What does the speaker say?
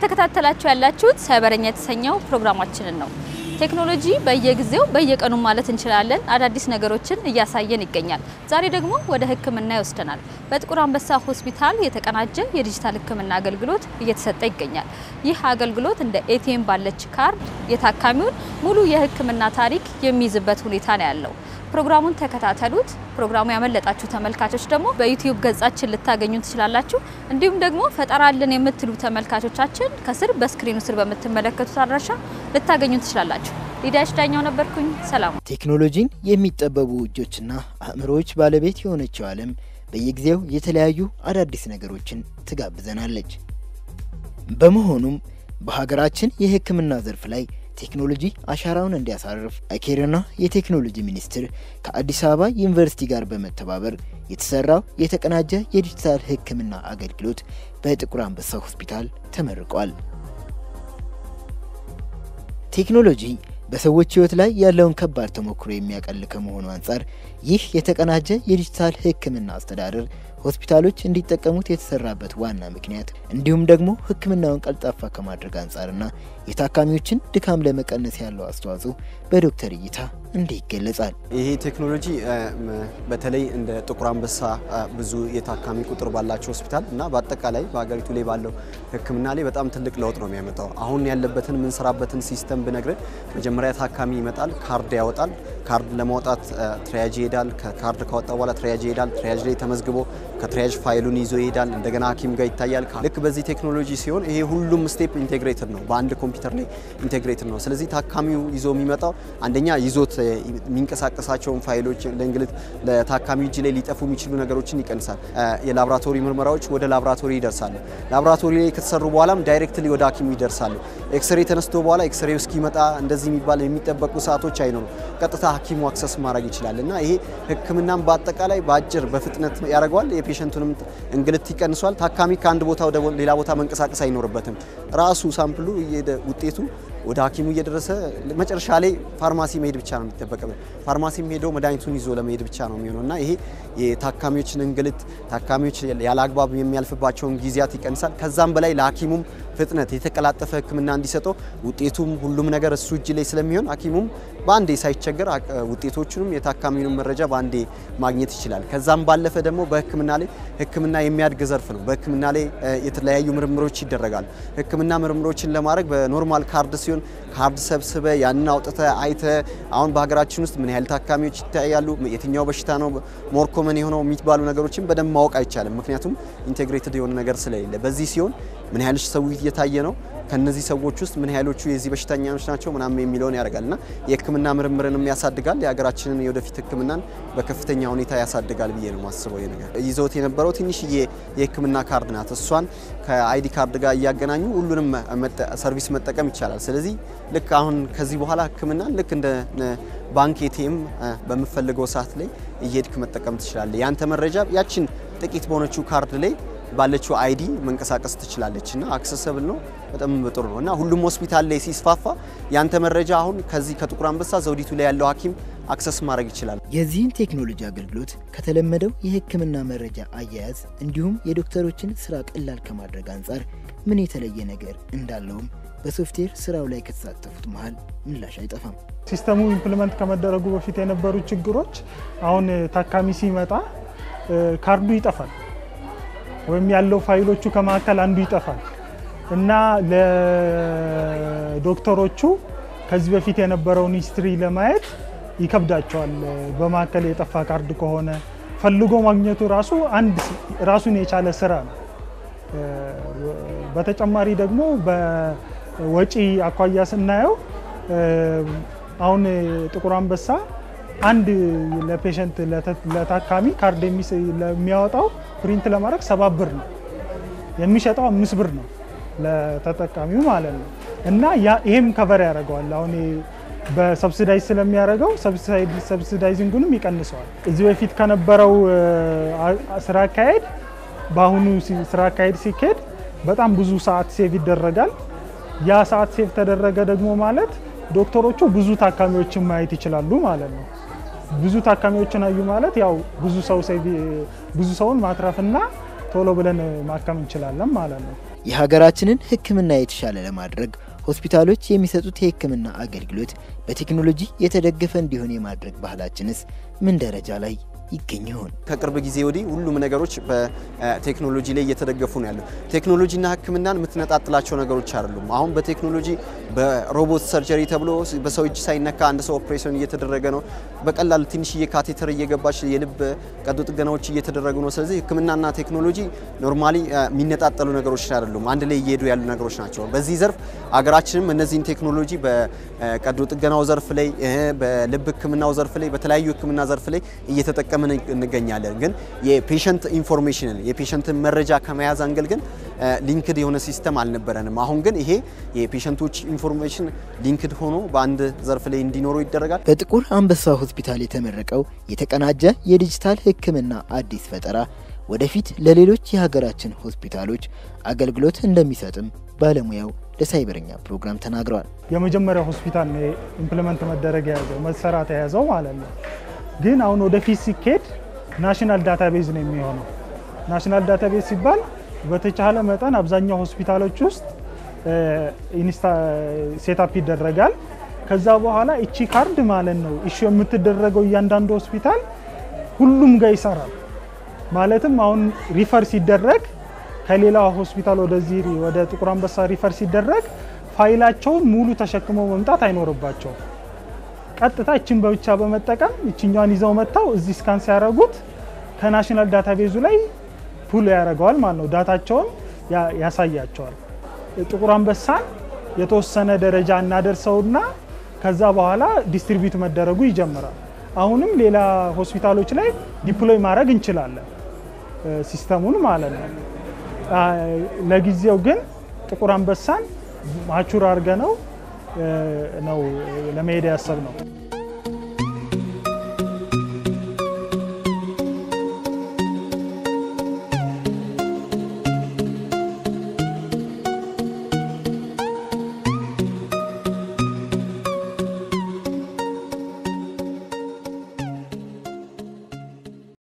እየተከታተላችሁ ያላችሁት ሳይበረኛ የተሰኘው ፕሮግራማችንን ነው። ቴክኖሎጂ በየጊዜው በየቀኑ ማለት እንችላለን አዳዲስ ነገሮችን እያሳየን ይገኛል። ዛሬ ደግሞ ወደ ሕክምና ይወስደናል። በጥቁር አንበሳ ሆስፒታል የተቀናጀ የዲጂታል ሕክምና አገልግሎት እየተሰጠ ይገኛል። ይህ አገልግሎት እንደ ኤቲኤም ባለች ካርድ የታካሚውን ሙሉ የሕክምና ታሪክ የሚይዝበት ሁኔታ ነው ያለው። ፕሮግራሙን ተከታተሉት። ፕሮግራሙ ያመለጣችሁ ተመልካቾች ደግሞ በዩቲዩብ ገጻችን ልታገኙ ትችላላችሁ። እንዲሁም ደግሞ ፈጠራ አለን የምትሉ ተመልካቾቻችን ከስር በስክሪኑ ስር በምትመለከቱት አድራሻ ልታገኙ ትችላላችሁ። ሊዳሽ ዳኛው ነበርኩኝ። ሰላም። ቴክኖሎጂን የሚጠበቡ እጆችና አእምሮዎች ባለቤት የሆነችው ዓለም በየጊዜው የተለያዩ አዳዲስ ነገሮችን ትጋብዘናለች። በመሆኑም በሀገራችን የሕክምና ዘርፍ ላይ ቴክኖሎጂ አሻራውን እንዲያሳርፍ አኬርና የቴክኖሎጂ ሚኒስቴር ከአዲስ አበባ ዩኒቨርሲቲ ጋር በመተባበር የተሰራው የተቀናጀ የዲጂታል ሕክምና አገልግሎት በጥቁር አንበሳ ሆስፒታል ተመርቋል። ቴክኖሎጂ በሰዎች ሕይወት ላይ ያለውን ከባድ ተሞክሮ የሚያቀል ከመሆኑ አንጻር ይህ የተቀናጀ የዲጂታል ሕክምና አስተዳደር ሆስፒታሎች እንዲጠቀሙት የተሰራበት ዋና ምክንያት እንዲሁም ደግሞ ሕክምናውን ቀልጣፋ ከማድረግ አንጻርና የታካሚዎችን ድካም ለመቀነስ ያለው አስተዋጽኦ በዶክተር እይታ እንዲህ ይገለጻል። ይሄ ቴክኖሎጂ በተለይ እንደ ጥቁር አንበሳ ብዙ የታካሚ ቁጥር ባላቸው ሆስፒታል እና በአጠቃላይ በሀገሪቱ ላይ ባለው ሕክምና ላይ በጣም ትልቅ ለውጥ ነው የሚያመጣው። አሁን ያለበትን የምንሰራበትን ሲስተም ብነግርን መጀመሪያ ታካሚ ይመጣል፣ ካርድ ያወጣል። ካርድ ለማውጣት ትሪያጅ ይሄዳል። ከካርድ ካወጣ በኋላ ትሪያጅ ይሄዳል። ትሪያጅ ላይ ተመዝግቦ ከትሪያጅ ፋይሉን ይዞ ይሄዳል። እንደገና ሐኪም ጋር ይታያል። ልክ በዚህ ቴክኖሎጂ ሲሆን ይሄ ሁሉም ስቴፕ ኢንቴግሬትድ ነው፣ በአንድ ኮምፒውተር ላይ ኢንቴግሬትድ ነው። ስለዚህ ታካሚው ይዞ የሚመጣው አንደኛ ይዞት የሚንቀሳቀሳቸውን ፋይሎች ለእንግልት ለታካሚ እጅ ላይ ሊጠፉ የሚችሉ ነገሮችን ይቀንሳል። የላብራቶሪ ምርመራዎች ወደ ላብራቶሪ ይደርሳሉ። ላብራቶሪ ላይ ከተሰሩ በኋላም ዳይሬክትሊ ወደ ሐኪሙ ይደርሳሉ። ኤክስሬ ተነስቶ በኋላ ኤክስሬው እስኪመጣ እንደዚህ የሚባል የሚጠበቁ ሰዓቶች አይኖሩ፣ ቀጥታ ሐኪሙ አክሰስ ማድረግ ይችላል እና ይሄ ሕክምናም በአጠቃላይ በአጭር በፍጥነት ያደርገዋል። የፔሸንቱንም እንግልት ይቀንሷል። ታካሚ ከአንድ ቦታ ወደ ሌላ ቦታ መንቀሳቀስ አይኖርበትም። ራሱ ሳምፕሉ ውጤቱ ወደ ሐኪሙ እየደረሰ መጨረሻ ላይ ፋርማሲ መሄድ ብቻ ነው የሚጠበቅብን። ፋርማሲም ሄዶ መድኃኒቱን ይዞ ለመሄድ ብቻ ነው የሚሆነው እና ይሄ የታካሚዎችን እንግልት ታካሚዎች ያለ አግባብ የሚያልፍባቸውን ጊዜያት ይቀንሳል። ከዛም በላይ ለሐኪሙም ፍጥነት የተቀላጠፈ ሕክምና እንዲሰጠው ውጤቱም ሁሉም ነገር እሱ እጅ ላይ ስለሚሆን ሐኪሙም በአንዴ ሳይቸገር ውጤቶቹንም የታካሚውንም መረጃ በአንዴ ማግኘት ይችላል። ከዛም ባለፈ ደግሞ በሕክምና ላይ ሕክምና የሚያድግ ዘርፍ ነው። በሕክምና ላይ የተለያዩ ምርምሮች ይደረጋሉ። ሕክምና ምርምሮችን ለማድረግ በኖርማል ካርድ ሲሆን ካርድ ሰብስበ ያንን አውጥተ አይተ አሁን በሀገራችን ውስጥ ምን ያህል ታካሚዎች ይታያሉ፣ የትኛው በሽታ ነው ሞር ኮመን የሆነው የሚባሉ ነገሮችን በደንብ ማወቅ አይቻልም። ምክንያቱም ኢንቴግሬትድ የሆነ ነገር ስለሌለ በዚህ ሲሆን ምን ያህል ሰው እየታየ ነው ከነዚህ ሰዎች ውስጥ ምን ያህሎቹ የዚህ በሽተኛዎች ናቸው ምናምን የሚለውን ያደርጋል እና የህክምና ምርምርንም ያሳድጋል። የሀገራችንን የወደፊት ህክምናን በከፍተኛ ሁኔታ ያሳድጋል ብዬ ነው ማስበው። ይሄ ነገር ይዘውት የነበረው ትንሽዬ የህክምና ካርድ ናት። እሷን ከአይዲ ካርድ ጋር እያገናኙ ሁሉንም ሰርቪስ መጠቀም ይቻላል። ስለዚህ ልክ አሁን ከዚህ በኋላ ህክምናን ልክ እንደ ባንክ ኤቲኤም በምፈልገው ሰዓት ላይ እየሄድክ መጠቀም ትችላለህ። ያንተ መረጃ ያችን ጥቂት በሆነችው ካርድ ላይ ባለችው አይዲ መንቀሳቀስ ትችላለች እና አክሰሰብል ነው። በጣም ጥሩ ነው እና ሁሉም ሆስፒታል ላይ ሲስፋፋ ያንተ መረጃ አሁን ከዚህ ከጥቁር አንበሳ ዘውዲቱ ላይ ያለው ሐኪም አክሰስ ማድረግ ይችላል። የዚህን ቴክኖሎጂ አገልግሎት ከተለመደው የህክምና መረጃ አያያዝ እንዲሁም የዶክተሮችን ስራ ቀላል ከማድረግ አንጻር ምን የተለየ ነገር እንዳለውም በሶፍትዌር ስራው ላይ ከተሳተፉት መሀል ምላሽ አይጠፋም። ሲስተሙ ኢምፕሊመንት ከመደረጉ በፊት የነበሩ ችግሮች አሁን ታካሚ ሲመጣ ካርዱ ይጠፋል ወይም ያለው ፋይሎቹ ከመካከል አንዱ ይጠፋል እና ለዶክተሮቹ ከዚህ በፊት የነበረውን ሂስትሪ ለማየት ይከብዳቸዋል። በመካከል የጠፋ ካርድ ከሆነ ፈልጎ ማግኘቱ ራሱ አንድ ራሱን የቻለ ስራ ነው። በተጨማሪ ደግሞ በወጪ አኳያ ስናየው አሁን ጥቁር አንበሳ አንድ ለፔሸንት ለታካሚ ካርድ ለሚያወጣው ፕሪንት ለማድረግ ሰባት ብር ነው የሚሸጠው፣ አምስት ብር ነው ለተጠቃሚው ማለት ነው። እና ይሄም ከቨር ያደርገዋል። አሁን በሰብሲዳይዝ ስለሚያደርገው ሰብሲዳይዚንጉንም ይቀንሰዋል። እዚህ በፊት ከነበረው ስራ አካሄድ በአሁኑ ስራ አካሄድ ሲካሄድ በጣም ብዙ ሰዓት ሴቭ ይደረጋል። ያ ሰዓት ሴቭ ተደረገ ደግሞ ማለት ዶክተሮቹ ብዙ ታካሚዎችን ማየት ይችላሉ ማለት ነው። ብዙ ታካሚዎችን አዩ ማለት ያው ብዙ ሰው ብዙ ሰውን ማትረፍና ቶሎ ብለን ማከም እንችላለን ማለት ነው። የሀገራችንን ሕክምና የተሻለ ለማድረግ ሆስፒታሎች የሚሰጡት የሕክምና አገልግሎት በቴክኖሎጂ የተደገፈ እንዲሆን የማድረግ ባህላችንስ ምን ደረጃ ላይ ይገኝ ይሆን? ከቅርብ ጊዜ ወዲህ ሁሉም ነገሮች በቴክኖሎጂ ላይ እየተደገፉ ነው ያለው። ቴክኖሎጂና ሕክምናን የምትነጣጥላቸው ነገሮች አይደሉም። አሁን በቴክኖሎጂ በሮቦት ሰርጀሪ ተብሎ በሰው እጅ ሳይነካ አንድ ሰው ኦፕሬሽን እየተደረገ ነው። በቀላል ትንሽዬ ካቴተር እየገባች የልብ ቀዶ ጥገናዎች እየተደረጉ ነው። ስለዚህ ሕክምናና ቴክኖሎጂ ኖርማሊ የሚነጣጠሉ ነገሮች አይደሉም፣ አንድ ላይ እየሄዱ ያሉ ነገሮች ናቸው። በዚህ ዘርፍ አገራችንም እነዚህን ቴክኖሎጂ በቀዶ ጥገናው ዘርፍ ላይ፣ በልብ ሕክምናው ዘርፍ ላይ፣ በተለያዩ ሕክምና ዘርፍ ላይ እየተጠቀመ እንገኛለን። ግን የፔሸንት ኢንፎርሜሽንን የፔሸንትን መረጃ ከመያዝ አንገል ግን ሊንክድ የሆነ ሲስተም አልነበረንም። አሁን ግን ይሄ የፔሸንቶች ኢንፎርሜሽን ሊንክድ ሆኖ በአንድ ዘርፍ ላይ እንዲኖሩ ይደረጋል። በጥቁር አንበሳ ሆስፒታል የተመረቀው የተቀናጀ የዲጂታል ሕክምና አዲስ ፈጠራ ወደፊት ለሌሎች የሀገራችን ሆስፒታሎች አገልግሎት እንደሚሰጥም ባለሙያው ለሳይበረኛ ፕሮግራም ተናግረዋል። የመጀመሪያው ሆስፒታል ነው ኢምፕሊመንት መደረግ የያዘው መሰራት የያዘው ማለት ነው። ግን አሁን ወደፊት ሲኬድ ናሽናል ዳታቤዝ ነው የሚሆነው። ናሽናል ዳታቤዝ ሲባል በተቻለ መጠን አብዛኛው ሆስፒታሎች ውስጥ ሴታፕ ይደረጋል። ከዛ በኋላ እቺ ካርድ ማለት ነው ኢሹ የምትደረገው እያንዳንዱ ሆስፒታል ሁሉም ጋር ይሰራል። ማለትም አሁን ሪፈር ሲደረግ ከሌላ ሆስፒታል ወደዚህ ወደ ጥቁር አንበሳ ሪፈር ሲደረግ ፋይላቸውን ሙሉ ተሸክመው መምጣት አይኖርባቸውም። ቀጥታ እችን በብቻ በመጠቀም እችኛዋን ይዘው መጥተው እዚህ ስካን ሲያደርጉት ከናሽናል ዳታቤዙ ላይ ፑል ያደርገዋል ማለት ነው። ዳታቸውን ያሳያቸዋል። ጥቁር አንበሳን የተወሰነ ደረጃ እናደርሰውና ከዛ በኋላ ዲስትሪቢዩት መደረጉ ይጀምራል። አሁንም ሌላ ሆስፒታሎች ላይ ዲፕሎይ ማድረግ እንችላለን ሲስተሙን ማለት ነው። ለጊዜው ግን ጥቁር አንበሳን ማቹር አድርገ ነው ነው ለመሄድ ያሰብ ነው።